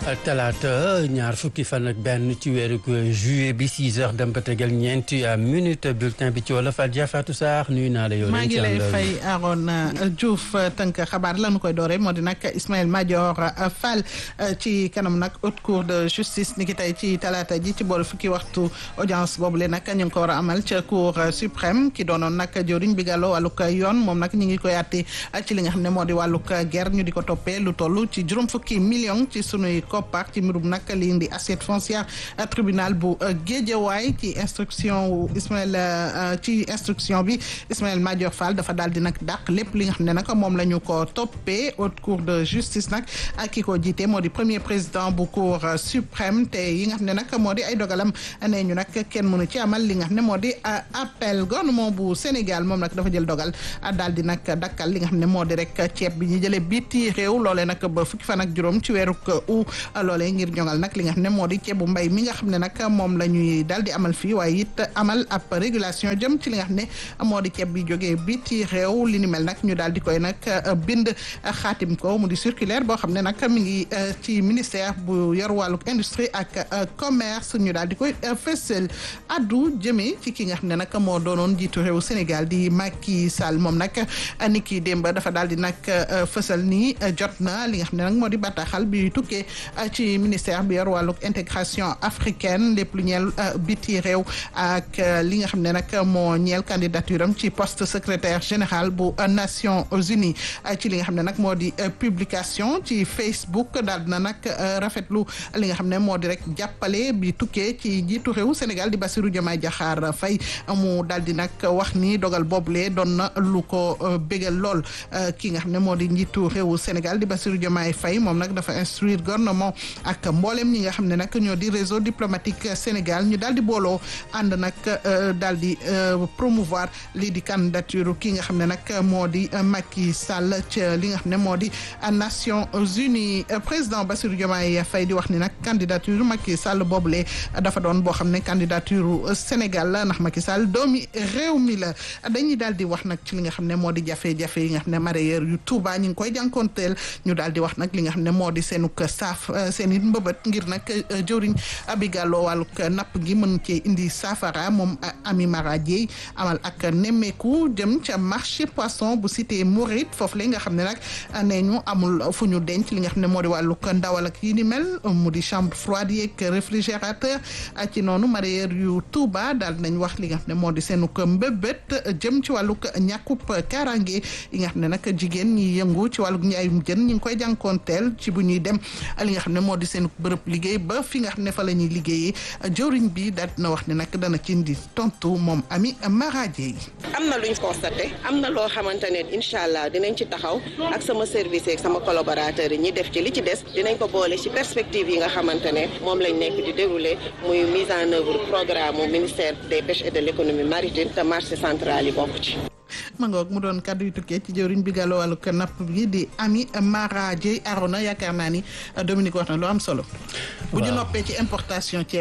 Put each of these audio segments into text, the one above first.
talaata ñaar fukki fan ak benn ci weeru juillet bi 6 heures dem ba tegal ñeenti minute bulletin bi ci wolof Adja Fatou Sarr nuyu naa la yow. maa ngi lay fay Arona Diouf tënk xabaar lañu koy doore moo di nag Ismaël Madior Fall ci kanam nag haute cour de justice ni ki tey ci talaata ji ci boolu fukki waxtu audience boobu le nag ñu ngi ko war a amal ca cour suprême ki doonoon nag jëriñ bi gàlloo wàllug yoon moom nag ñu ngi koy àtte ci li nga xam ne moo di wàllug guerre ñu di ko toppee lu toll ci juróom fukki million ci sunuy koppar ci mbirum nag li indi assiette foncière tribunal bu Guédiawaye ci instruction wu Ismaël ci instruction bi Ismaël Madior Fall dafa daal di nag dàq lépp li nga xam ne nag moom la ñu ko toppee haute cour de justice nag ak ki ko jiite moo di premier président bu cour suprême te yi nga xam ne nag moo di ay dogalam nee ñu nag kenn mënu ci amal li nga xam ne moo di appel gouvernement bu Sénégal moom nag dafa jël dogal daal di nag dakkal li nga xam ne moo di rek ceeb bi ñu jëlee biti réew loolee nag ba fukki fan ak juróom ci weeru u loolee ngir ñoŋal nag li nga xam ne moo di ceebu mbay mi nga xam ne nag moom la ñuy daal di amal fii waaye it amal ab régulation jëm ci li nga xam ne moo di ceeb bi jógee biti réew li ni mel nag ñu daal di koy nag bind xaatim ko mu di circulaire boo xam ne nag mi ngi ci ministère bu yor wàlluk industrie ak commerce ñu daal di koy fësal addu jëmee ci ki nga xam ne nag moo doonoon jiitu réew Sénégal di Macky Sall moom nag ni ki démb dafa daal di nag fësal ni jot na li nga xam ne nag moo di bataaxal bi tukkee ci ministère bi yor wàlluk intégration africaine lépp lu ñeel biti réew ak li nga xam ne nag moo ñeel candidature am ci poste secrétaire général bu Nations Unies ci li nga xam ne nag moo di publication ci Facebook daal dina nag rafetlu li nga xam ne moo di rek jàppale bi tukkee ci njiitu réew Sénégal di Bassirou Diomaye Diakhar Faye mu daal di nag wax ni dogal boobule doon na lu ko bégal lool ki nga xam ne moo di njiitu réewu Sénégal di Bassirou Diomaye Faye moom nag dafa instruire gouvernement ak mboolem ñi nga xam ne nag ñoo di réseau diplomatique Sénégal ñu daal di booloo ànd nag daal di promouvoir lii di candidature ki nga xam ne nag moo di Macky Sall ca li nga xam ne moo di Nations Unies président Bassirou Diomaye Faye di wax ni nag candidature Macky Sall boobule dafa doon boo xam ne candidature Sénégal la ndax Macky Sall doomi réew mi la dañuy daal di wax nag ci li nga xam ne moo di jafe-jafe yi nga xam ne mareyeur yu Touba ñu ngi koy jànkoonteel ñu daal di wax nag li nga xam ne moo di seenuk saaf seen it mbëbët ngir nag jëwriñ Abi Gallo wàlluk napp gi mën cee indi saafara moom Ami Mara Dieye amal ak nemmeeku jëm ca marché poisson bu cité Mouride foofu la nga xam ne nag nee ñu amul fu ñu denc li nga xam ne moo di wàlluk ndawal ak yi ni mel mu di chambre froide yeeg réfrigérateur ci noonu mareyeur yu Touba daal nañ wax li nga xam ne moo di seenuk mbëbët jëm ci wàlluk ñàkkub kaaraange yi nga xam ne nag jigéen ñi yëngu ci wàlluk njaayum jën ñi ngi koy jànkoonteel ci bu ñuy dem li nga xam ne moo di seenuk bërëb liggéey ba fi nga xam ne fa la ñuy liggéeyee jëwriñ bi daal dina wax ne nag dana ci indi tontu moom Ami Maraje yi am na luñ constaté am na loo xamante ne incha allah dinañ ci taxaw ak sama service ak sama collaborateur yi ñi def ci li ci des dinañ ko boole ci perspective yi nga xamante ne moom lañ nekk di dérouler muy mise en œuvre programme mu ministère des pêches et de l'économie maritime te marché central yi bokk ci. ma ngoog mu doon kaddu yu tukkee ci jëwriñ bi gàlloo wàllu napp bi di Ami Mara Dieye Arona yaakaar naa ni Dominique wax na lu am solo. bu ñu noppee ci importation ceeb.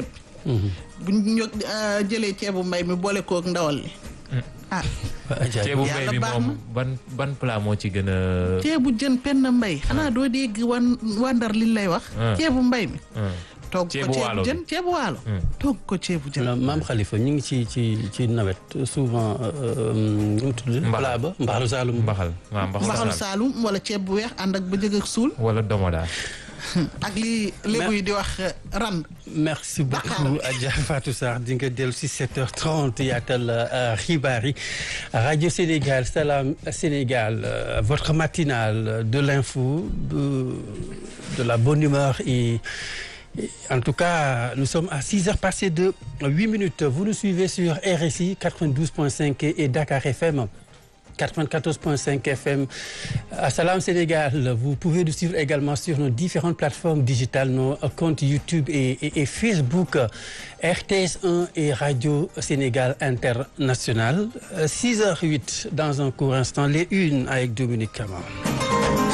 bu ñu jëlee ceebu mbay mi boole koog ndawal li ah. ceebu mbay mi moom ban ban plat moo ci gën a. ceebu jën penn mbay xanaa doo dégg wan wandar liñ lay wax. ceebu mbay mi. toog ko ceebu jën ceebu waalo. toog ko ceebu jën. maam Khalifa ñu ngi ci ci ci nawet souvent nu mu tudd. plat ba mbaxalu Saalum. mbaxal waaw mbaxalu Saalum wala ceeb bu weex ànd ak ba jëg ak suul. wala domoda. ak li lébu yi di wax rand. merci beaucoup Adja Fatou Sarr di nga dellu si 7h30 yaatal xibaar yi rajo Sénégal Salam Sénégal votre matinale de l'info de de la bonne humeur et en tout cas nous sommes à 6 heures passées de 8 minutes vous nous suivez sur RSI 92.5 et Dakar FM 94.5 FM à Salam Sénégal vous pouvez nous suivre également sur nos différentes plateformes digitales nos comptes YouTube et, et, et Facebook RTS 1 et Radio Sénégal International 6h08 dans un court instant les unes avec Dominique Camara